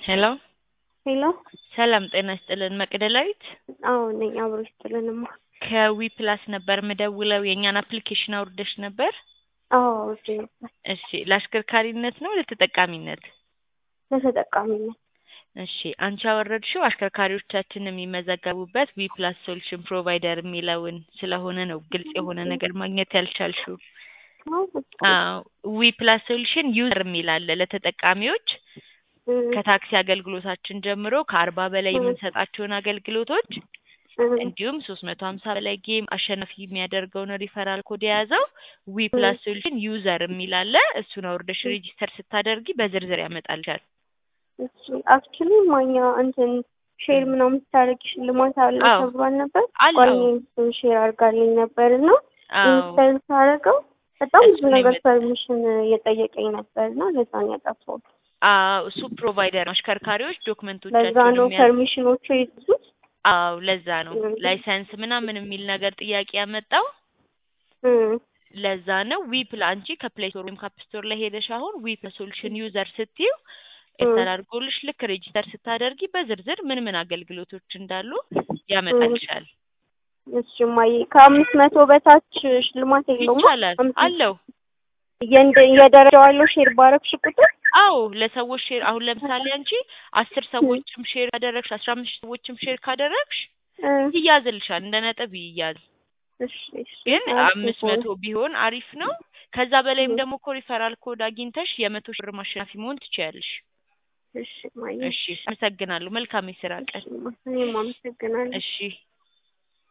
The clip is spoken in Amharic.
ሄሎ ሄሎ ሰላም ጤና ይስጥልን መቅደላዊት አዎ ነኝ። አብሮ ይስጥልንማ። ከዊ ፕላስ ነበር ምደውለው የእኛን አፕሊኬሽን አውርደሽ ነበር? አዎ አውርጄ ነበር እሺ ለአሽከርካሪነት ነው ለተጠቃሚነት? ለተጠቃሚነት። እሺ አንቺ ያወረድሽው አሽከርካሪዎቻችን የሚመዘገቡበት ዊ ፕላስ ሶሉሽን ፕሮቫይደር የሚለውን ስለሆነ ነው ግልጽ የሆነ ነገር ማግኘት ያልቻልሽው። አዎ ዊ ፕላስ ሶሉሽን ዩዘር የሚል አለ ለተጠቃሚዎች ከታክሲ አገልግሎታችን ጀምሮ ከአርባ በላይ የምንሰጣቸውን አገልግሎቶች እንዲሁም ሶስት መቶ ሀምሳ በላይ ጌም አሸናፊ የሚያደርገውን ሪፈራል ኮድ የያዘው ዊ ፕላስ ሶሉሽን ዩዘር የሚል አለ። እሱን አውርደሽ ሬጂስተር ስታደርጊ በዝርዝር ያመጣልሻል። አክቹሊ ማኛ እንትን ሼር ምናምን ስታደርጊ ሽልማት አለ አዎ። ተብሏል ነበር። አለው። ጓደኛዬ እሱን ሼር አድርጋልኝ ነበር እና አዎ ኢንስታል ሳደርገው በጣም ብዙ እሱን ነገር የመጣ- ፐርሚሽን እየጠየቀኝ ነበር እና ለዛ ነው ያጠፋሁት። አዎ እሱ ፕሮቫይደር ነው። አሽከርካሪዎች ለዛ ዶክመንቶቻቸውን ነው የሚያ ፐርሚሽኖቹ የያዙት። አዎ ለዛ ነው እም። ላይሰንስ ምናምን የሚል ነገር ጥያቄ ያመጣው እም፣ ለዛ ነው ዊ ፕላ አንቺ ከፕሌይ ስቶር ወይም ካፕ ስቶር ላይ ሄደሽ አሁን ዊ ፕላስ ሶሉሽን ዩዘር ስትዩ ኢንስታል አድርጎልሽ ልክ ሬጂስተር ስታደርጊ በዝርዝር ምን ምን አገልግሎቶች እንዳሉ ያመጣልሻል። እሺ ማየ ከአምስት መቶ በታች ሽልማት የለውም? ይቻላል አምስት- አለው። የእንደ የደረጃው አለው ሼር ባረግሽ ቁጥር አዎ ለሰዎች ሼር አሁን ለምሳሌ አንቺ አስር ሰዎችም ሼር ካደረግሽ አስራ አምስት ሰዎችም ሼር ካደረግሽ እ፣ ይያዝልሻል እንደ ነጥብ ይያዝ። እሺ እሺ ግን አሪፍ አምስት ነው። መቶ ቢሆን አሪፍ ነው። ከዛ በላይም ደግሞ እኮ ሪፈራል ኮድ አግኝተሽ የመቶ ሺህ ብር ማሸናፊ መሆን ትችያለሽ። እሺ ማየ እሺ አመሰግናለሁ። መልካም የስራ ቀን። እሺ፣ እኔም አመሰግናለሁ። እሺ